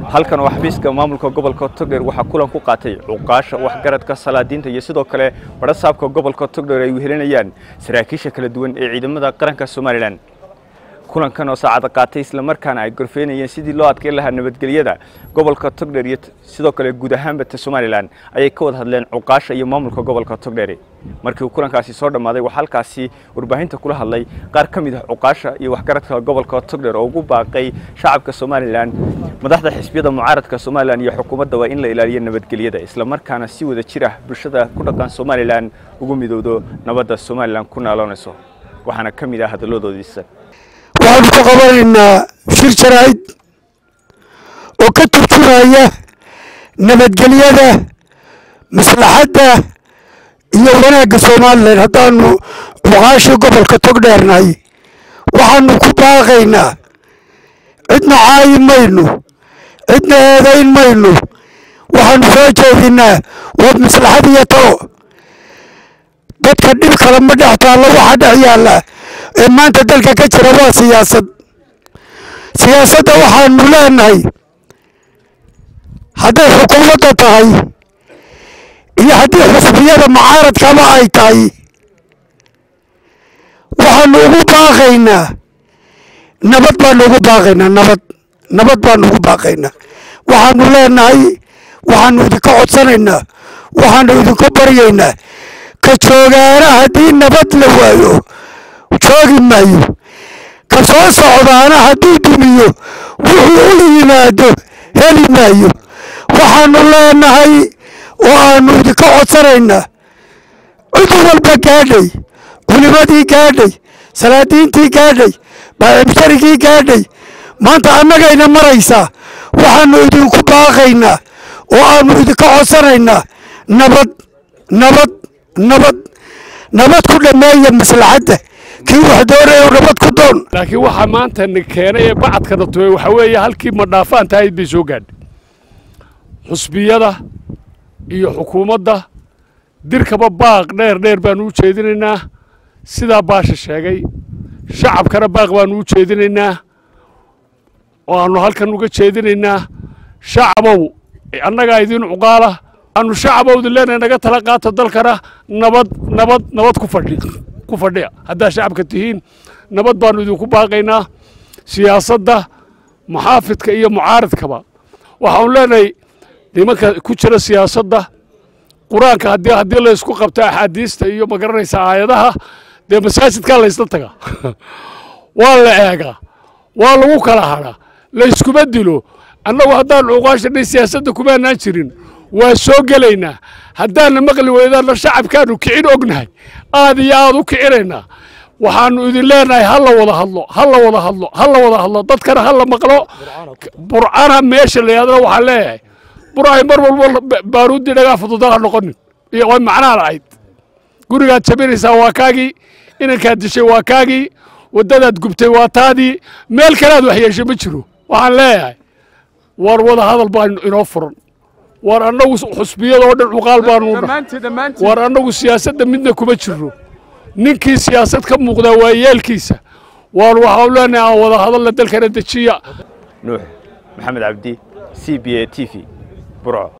halkan oo xafiiska maamulka gobolka togdheer waxaa kulan ku qaatay cuqaasha waxgaradka salaadiinta iyo sidoo kale badhasaabka gobolka togdheer ay wehelinayaan saraakiisha kala duwan ee ciidamada qaranka somalilan kulankan oo saacada qaatay islamarkaana ay gorfeynayeen sidii loo adkeyn lahaa nabadgelyada gobolka togdheer iyo sidoo kale guud ahaanba ta somalilan ayay ka wada hadleen cuqaasha iyo maamulka gobolka togdheer markii uu kulankaasi soo dhammaaday waxaa halkaasi warbaahinta kula hadlay qaar ka mid ah cuqaasha iyo waxgaradka gobolka togdheer oo ugu baaqay shacabka somalilan madaxda xisbiyada mucaaradka somalilan iyo xukuumadda waa in la ilaaliyo nabadgelyada islamarkaana si wada jir ah bulshada ku dhaqan somalilan ugu midowdo nabadda somalilan ku naaloonayso waxaana ka mid ah hadalladoodiisa waxaanu ka qabanaynaa shir jaraa'id oo ka turjumaya nabadgelyada maslaxadda iyo wanaagga somalilan haddaanu cuqaashii gobolka togdheernahay waxaanu ku baaqaynaa cidna caayi mayno cidna eedayn mayno waxaanu soo jeedinaa waa maslaxad iyo talo dadka dhib kale ma dhex taallo waxa dhex yaalla ee maanta dalka ka jira waa siyaasad siyaasadda waxaanu leenahay hadday xukuumadda tahay iyo haddii xusbiyada mucaaradkaba ay tahay waxaanu ugu baaqaynaa nabad baanu ugu baaqaynaa nabad nabad baanu ugu baaqaynaa waxaanu leenahay waxaanu idinka codsanaynaa waxaanu idinka baryaynaa ka joogaana haddii nabad la waayo joogi maayo ka soo socdaana hadduu dumiyo wuxuu u yimaado heli maayo waxaanu leenahay oo aanu idinka codsanaynaa cid walba gaadhay culimadii gaadhay salaadiintii gaadhay baacibsharigii gaadhay maanta annagayna maraysaa waxaanu idinku baaqaynaa oo aanu idinka codsanaynaa nabad nabad nabad nabad ku dhammeeya maslaxadda kii wax doonaya nabad ku doon laakiin waxaa maanta na keenay ee bacadkana tubay waxaa weeye halkii madhaafaan tahayd bay soo gaadhay xusbiyada iyo xukuumadda dirkaba baaq dheer dheer baanu u jeedinaynaa sidaa baasha sheegay shacabkana baaq baanu u jeedinaynaa oo aanu halkan uga jeedinaynaa shacabow annagaa idiin cuqaala aanu shacabowda leenahay naga tala qaato dalkana nabad nabad nabad ku fadhi ku fadhiya haddaa shacabka tihiin nabad baanu idinku baaqaynaa siyaasadda muxaafidka iyo mucaaridkaba waxaanu leenahay nimanka ku jira siyaasadda qur-aanka haddii haddii la isku qabto axaadiista iyo magaranaysa aayadaha dee masaajidkaa la ysla tagaa waa la eegaa waa lagu kala hadhaa la yskuma dilo annagu haddaan cuqaashanay siyaasadda kumaanaan jirin waa soo gelaynaa haddaanna maqli weydaanna shacabkaanu kicin ognahay aad iyo aad u kicinaynaa waxaanu idin leenahay ha la wada hadlo ha la wada hadlo ha la wada hadlo dadkana ha la maqlo burcana meesha la yidhahdana waxaan leeyahay burcay mar walba baaruuddii dhagaa fududal ha noqonin iyo way macnaa lahayd gurigaad jabinaysaa waa kaagii inankaad dishay waa kaagii waddadaad gubtay waa taadii meel kalead waxyeeshay ma jiro waxaan leeyahay war wada hadal baa inoo furan war annagu xusbiyada oo dhan cuqaal baanu war annagu siyaasadda midna kuma jirno ninkii siyaasad ka muuqdaa waa yeelkiisa waan waxaanu leenahay aan wada hadalla dalkana dejiya nuux maxamed cabdi c b a t v burco